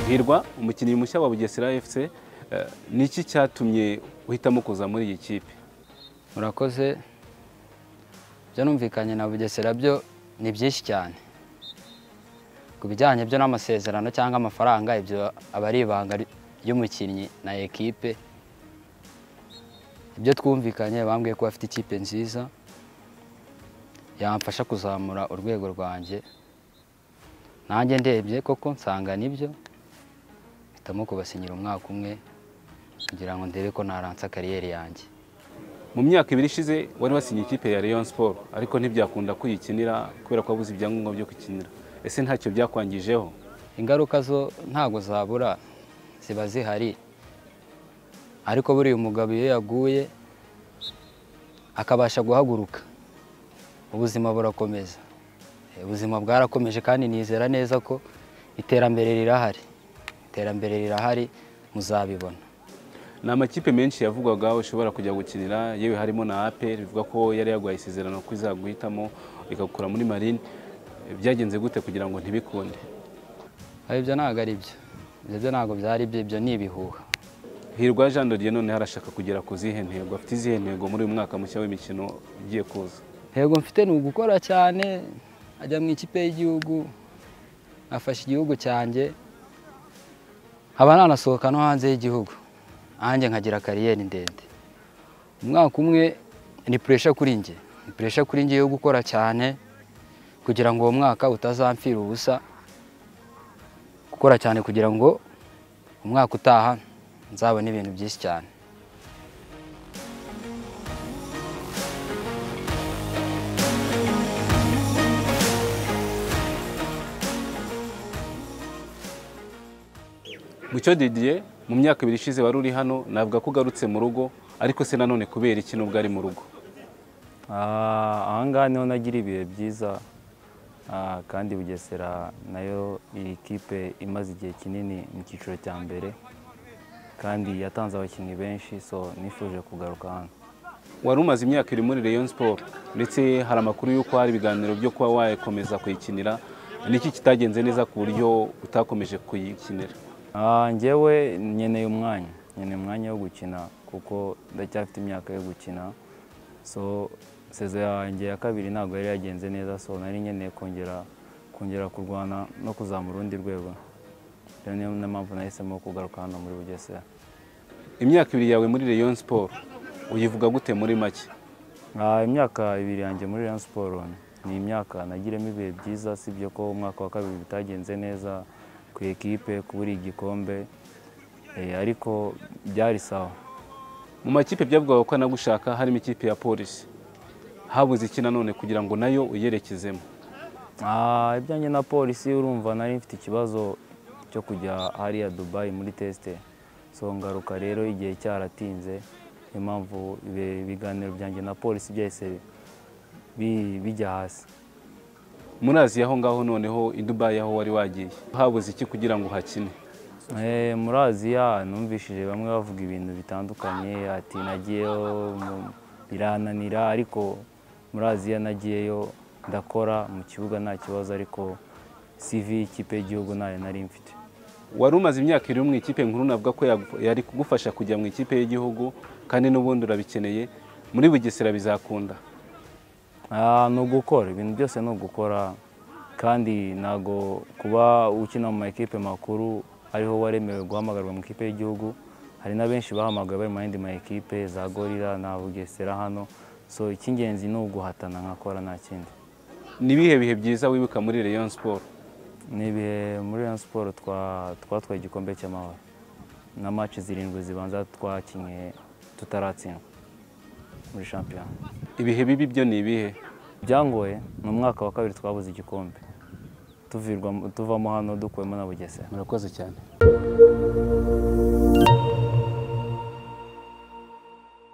hirwa umukinnyi mushya wa bugesera fc eh, ni iki cyatumye uhitamo kuza muri iyi kipe murakoze ibyo numvikanye na bugesera byo ni byinshi cyane ku bijyanye byo n'amasezerano cyangwa amafaranga ibyo aba ari ibanga ry- ry'umukinnyi na ekipe ibyo twumvikanye bambwiye ko bafite ikipe nziza yamfasha kuzamura urwego rwanjye nanjye ndebye koko nsanga nibyo mpitamo kubasinyira umwaka umwe kugira ngo ndebe ko naransa kariyeri yanjye mu myaka ibiri ishize wari wasinye ikipe ya Rayon Sport ariko ntibyakunda kuyikinira kubera ko wabuze ibyangombwa byo kuyikinira ese ntacyo byakwangijeho ingaruka zo ntago zabura ziba zihari ariko buriya umugabo iyo yaguye akabasha guhaguruka ubuzima burakomeza Eh, ubuzima bwarakomeje kandi nizera neza ko iterambere rirahari iterambere rirahari muzabibona ni amakipe menshi yavugwaga ushobora kujya gukinira yewe harimo na APR bivuga ko yari yaguhaye isezerano ko izaguhitamo ikagukura muri marine byagenze gute kugira ngo ntibikunde Ariko ibyo ntabwo ari byo ibyo ntabwo byari byo ibyo ni ibihuha hirwa Jean de Dieu noneho arashaka kugera ku zihe ntego afite izihe ntego muri uyu mwaka mushya w'imikino ugiye kuza Yego mfite ni ugukora cyane ajya mu ikipe y'igihugu afasha igihugu cyanjye nkaba nanasohoka no hanze y'igihugu nanjye nkagira kariyeri ndende umwaka umwe ni puresha kuri njye ni puresha kuri njye yo gukora cyane kugira ngo uwo mwaka utazampfira ubusa gukora cyane kugira ngo umwaka utaha nzabone ibintu byinshi cyane Mucyo Didier mu myaka ibiri ishize wari uri hano navuga ko ugarutse mu rugo ariko se nanone kubera iki nubwo ari mu rugo Ah, aha ngaha niho nagira ibihe byiza Ah, kandi bugesera nayo iyi kipe imaze igihe kinini mu cyiciro cya mbere kandi yatanze abakinnyi benshi so nifuje kugaruka hano wari umaze imyaka iri muri Rayon Sport ndetse hari amakuru y'uko hari ibiganiro byo kuba wakomeza kuyikinira niki kitagenze neza ku buryo utakomeje kuyikinira Ah, njyewe nkeneye umwanya nkeneye umwanya wo gukina kuko ndacyafite imyaka yo gukina so sezo yanjye ya kabiri ntabwo yari yagenze neza so nari nkeneye kongera kongera kurwana no kuzamura urundi rwego Rero niyo mpamvu nahisemo kugaruka hano muri bugesera imyaka ibiri yawe muri Rayon Sport uyivuga gute muri make Ah, imyaka ibiri yanjye muri Rayon Sport ni imyaka nagiremo ibihe byiza sibyo ko umwaka wa kabiri bitagenze neza ku ekipe kubura igikombe eh, ariko byari sawa mu makipe byavugaga ko anagushaka harimo ikipe ya polisi habuze iki nanone kugira ngo nayo uyerekezemo Ah, ibyanjye na polisi urumva nari mfite ikibazo cyo kujya hariya Dubai muri tesite so ngaruka rero igihe cyaratinze niyo mpamvu ibi- ibiganiro byanjye na polisi byahise bi- bijya hasi muri aziya aho ngaho noneho i Dubai aho wari wagiye habuze iki kugira ngo uhakine Eh, muri aziya numvishije bamwe bavuga ibintu bitandukanye ati nagiyeyo mu- birananira ariko muri aziya nagiyeyo ndakora mu kibuga nta kibazo ariko sivi ikipe y'igihugu ntayo nari mfite wari umaze imyaka iri mu ikipe nkuru navuga ko yagu- yari kugufasha kujya mu ikipe y'igihugu kandi n'ubundi urabikeneye muri bugesera bizakunda Ah, ni ugukora ibintu byose ni ugukora kandi ntago kuba ukina mu maekipe makuru ariho waremewe guhamagarwa mu ikipe y'igihugu hari na benshi bahamagawe bari mu yandi maekipe za gorira na bugesera hano so icy'ingenzi ni uguhatana nkakora nta kindi ni ibihe bihe byiza wibuka muri Rayon Sport ni ibihe muri Rayon Sport twa- twatwaye igikombe cy'amahoro na match zirindwi zibanza twakinnye tutaratsindwa muri shampiyona ibihe bibi byo ni ibihe byangoye ni umwaka wa kabiri twabuze igikombe tuvirwa- tuvamo hano dukuwemo na bugesera murakoze cyane